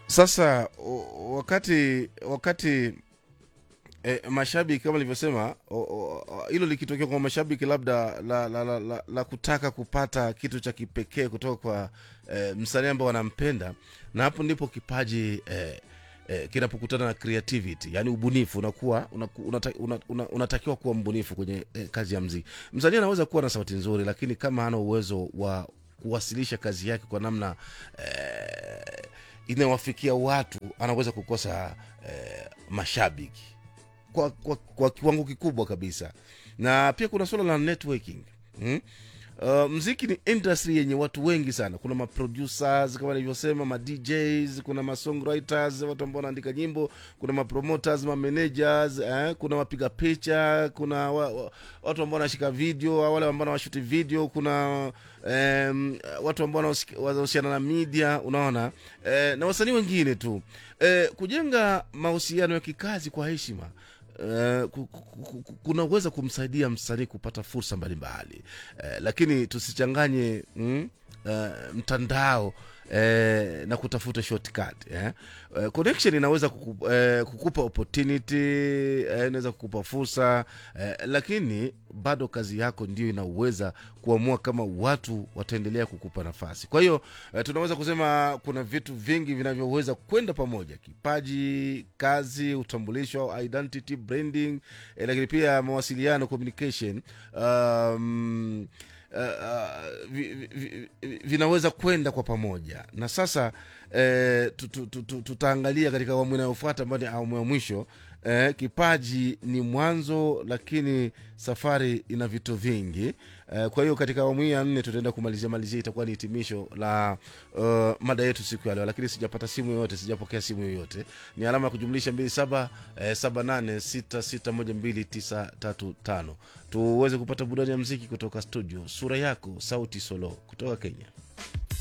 Sasa o- wakati wakati e, mashabiki kama nilivyosema o- o- o- hilo likitokea kwa mashabiki labda la, la, la, la, la kutaka kupata kitu cha kipekee kutoka kwa e, msanii ambao wanampenda na hapo ndipo kipaji e, e, kinapokutana na creativity yani ubunifu unakuwa unaku- unata, una, una, unatakiwa kuwa mbunifu kwenye e, kazi ya mziki msanii anaweza kuwa na sauti nzuri lakini kama hana uwezo wa kuwasilisha kazi yake kwa namna eh, inayowafikia watu anaweza kukosa eh, mashabiki kwa, kwa, kwa kiwango kikubwa kabisa na pia kuna suala la networking hmm? Uh, mziki ni industry yenye watu wengi sana kuna maproducers kama nilivyosema ma djs kuna ma songwriters watu ambao wanaandika nyimbo kuna mapromoters ma managers eh, kuna wapiga picha kuna wa, wa, watu ambao wanashika video au wale ambao wanashuti video kuna um, watu ambao wanahusik- wanahusiana na media unaona eh, na wasanii wengine tu eh, kujenga mahusiano ya kikazi kwa heshima Uh, ku- ku- ku- ku- kunaweza kumsaidia msanii kupata fursa mbalimbali uh, lakini tusichanganye mm, uh, mtandao Eh, na kutafuta shortcut eh. Uh, connection inaweza kuku, eh, kukupa opportunity eh, inaweza kukupa fursa eh, lakini bado kazi yako ndio inaweza kuamua kama watu wataendelea kukupa nafasi kwa hiyo eh, tunaweza kusema kuna vitu vingi vinavyoweza kwenda pamoja kipaji kazi utambulisho au identity branding eh, lakini pia mawasiliano communication um, uh, uh, vi, vi, vi, vinaweza kwenda kwa pamoja na sasa eh, tu- tu- tu- tu- tutaangalia katika awamu inayofuata ambayo ni awamu ya mwisho eh, kipaji ni mwanzo lakini safari ina vitu vingi eh, kwa hiyo katika awamu hii ya nne tutaenda kumalizia malizia itakuwa ni hitimisho la uh, mada yetu siku ya leo lakini sijapata simu yoyote sijapokea simu yoyote ni alama ya kujumlisha mbili saba eh, saba nane sita sita moja mbili tisa tatu tano tuweze kupata burudani ya mziki kutoka studio sura yako sauti solo kutoka kenya